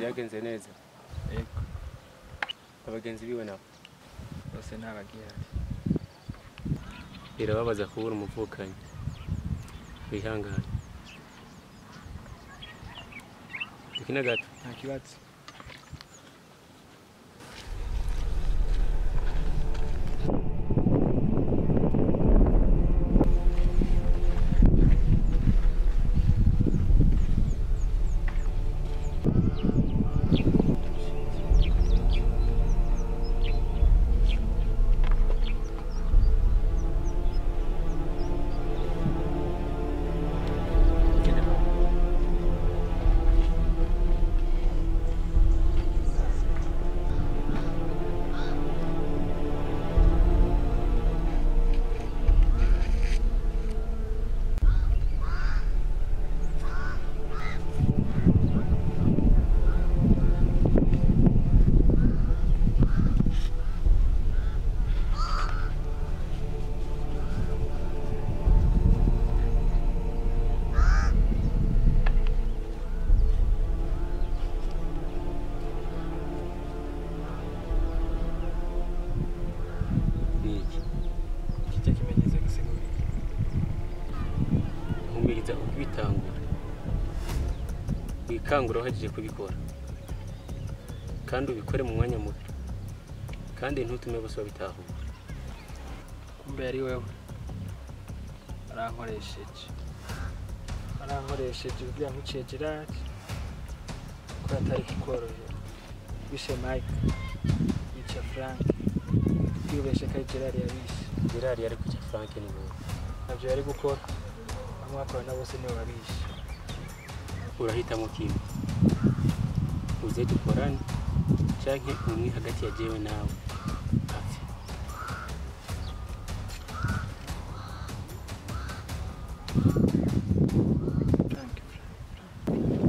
byagenze neza yego abagenzi biwe nabo bose ntabagihari birababaza kubura umuvukanyi wihangane dukina gato nta kibazo ni iki kijya kimenyetso gisigura iki? humiriza ukubitangura wikangura uhejeje kubikora kandi ubikore mu mwanya muto kandi ntutume bose babitahura kumbe yari wewe arankoresheje arankoresheje kugira ngo uciye gerard ko atari kukorohera bishe mike bica frank kwibeshe ko ari gerard yabishe gerari yari kujya frank ni wowe ntabyo yari gukora bamwakorana bose nibo babishe urahitamo kimwe uze dukorane canke umwe hagati ya jewe nawe apfe Thank you.